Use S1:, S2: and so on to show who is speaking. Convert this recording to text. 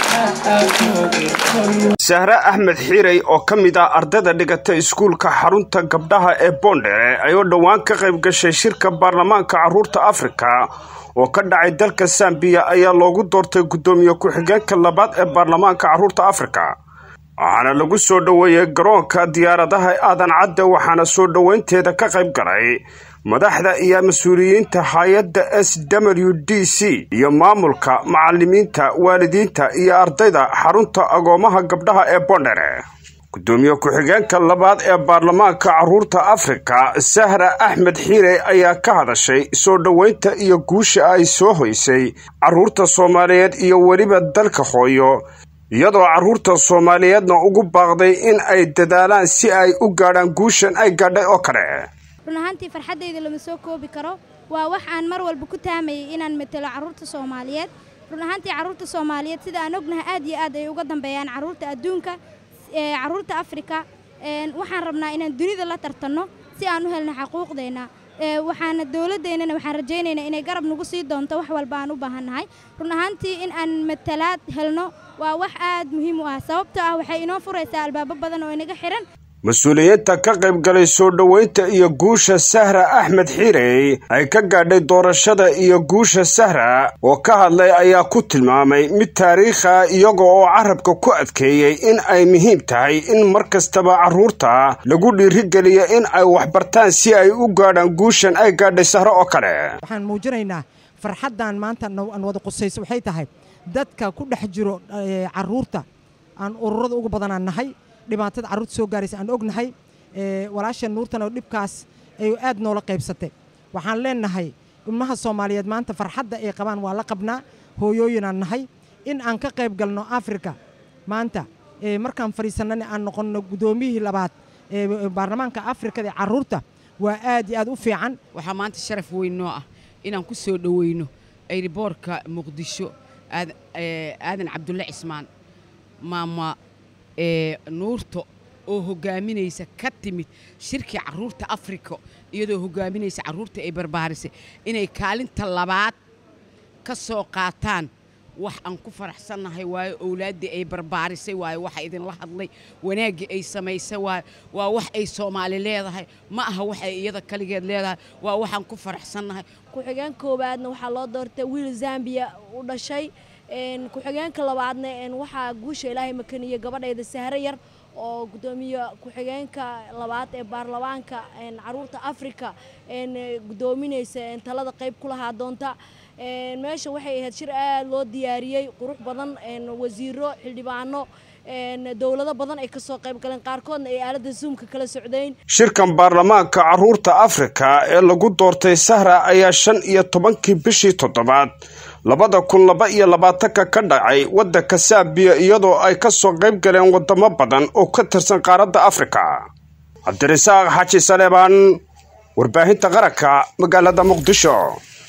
S1: sahre axmed xiirey oo ka mid ah ardayda dhigata iskuulka xarunta gabdhaha ee boondhere ayoo dhowaan ka qayb gashay shirka baarlamaanka carruurta afrika oo ka dhacay dalka sambiya ayaa loogu doortay guddoomiye ku-xigeenka labaad ee baarlamaanka carruurta afrika waxaana lagu soo dhoweeyey garoonka diyaaradaha aadan cadde waxaana soo dhoweynteeda ka qayb galay madaxda iyo mas-uuliyiinta hay-adda s w d c iyo maamulka macalimiinta waalidiinta iyo ardayda xarunta agoomaha gabdhaha ee boondhere guddoomiye ku-xigeenka labaad ee baarlamaanka carruurta afrika sahra axmed xiire ayaa ka hadashay soo dhoweynta iyo guusha ay soo hoysay carruurta soomaaliyeed iyo weliba dalka hooyo iyadoo carruurta soomaaliyeedna ugu baaqday in ay dadaalaan si ay u gaadhaan guushan ay gaadhay oo kale
S2: run ahaantii farxaddayda lama soo koobi karo waa wax aan mar walba ku taamayay inaan matelo carruurta soomaaliyeed run ahaantii carruurta soomaaliyeed sida aan ognahay aad iyo aad ay uga dambeeyaan carruurta adduunka carruurta afrika waxaan rabnaa inaan dunida la tartanno si aan u helno xaquuqdeenna waxaana dowladdeennana waxaan rajaynaynaa inay garab nagu sii doonto wax walba aan u baahannahay run ahaantii in aan matalaad helno waa wax aad muhiim u ah sababtoo ah waxay inoo furaysaa albaabo badan oo inaga xihan
S1: mas-uuliyiinta ka qayb galay soo dhoweynta iyo guusha sahra axmed xiirey ay ka gaadhay doorashada iyo guusha sahra oo ka hadlay ayaa ku tilmaamay mid taariikha iyaga oo carabka ku adkeeyey in ay muhiim tahay in mar kastaba carruurta lagu dhiirigeliyo in ay waxbartaan si ay u gaadhaan guushan ay gaadhay sahro oo kale
S3: waxaan muujinaynaa farxaddan maanta aan wada qusayso waxay tahay dadka ku dhex jiro carruurta aan ururada ugu badanaan nahay dhibaatada carruurta soo gaaraysa aan ognahay walaasha nuurtan oo dhibkaas ay aad noola qaybsatay waxaan leenahay ilmaha soomaaliyeed maanta farxadda ay qabaan waa la qabnaa hooyooyinaan nahay in aan ka qayb galno afrika maanta markaan fadhiisannana aan noqonno guddoomiyihii labaad ee baarlamaanka afrikada ee carruurta waa aad iyo aad u fiican
S4: waxaa maanta sharaf weyn noo ah inaan ku soo dhoweyno ayriboorka muqdisho aadan cabdulle cismaan maama nuurta oo hogaaminaysa ka timid shirkii carruurta afrika iyadoo hogaaminaysa carruurta ay barbaarisay inay kaalinta labaad ka soo qaataan wax aan ku faraxsannahay waayo owlaaddii ay barbaarisay waayo waxa idinla hadlay wanaaggii ay samaysay waayo waa wax ay soomaali leedahay ma aha wax ay iyada kaligeed leedahay waa waxaan ku faraxsannahay
S5: ku-xigeen koowaadna waxaa loo doortay wiil zambiya u dhashay ku-xigeenka labaadna waxaa guusha ilaahay makaniyey gabadhayda sahro yar oo guddoomiye ku-xigeenka labaad ee baarlamaanka caruurta afrika guddoominaysa talada qayb ku lahaa doonta meesha waxay ahayd shir aad loo diyaariyey qurux badan wasiiro xildhibaano dowlado badan ay kasoo qayb galeen qaarkoodna ay aaladda zoomka kala socdayn
S1: shirkan baarlamaanka carruurta afrika ee lagu doortay sahra ayaa shan iyo tobankii bishii toddobaad labada kun laba iyo labaatanka ka dhacay waddanka saabiya iyadoo ay ka soo qayb galeen waddamo badan oo ka tirsan qaaradda afrika cabdirasaaq xaaji saleebaan warbaahinta qaranka magaalada muqdisho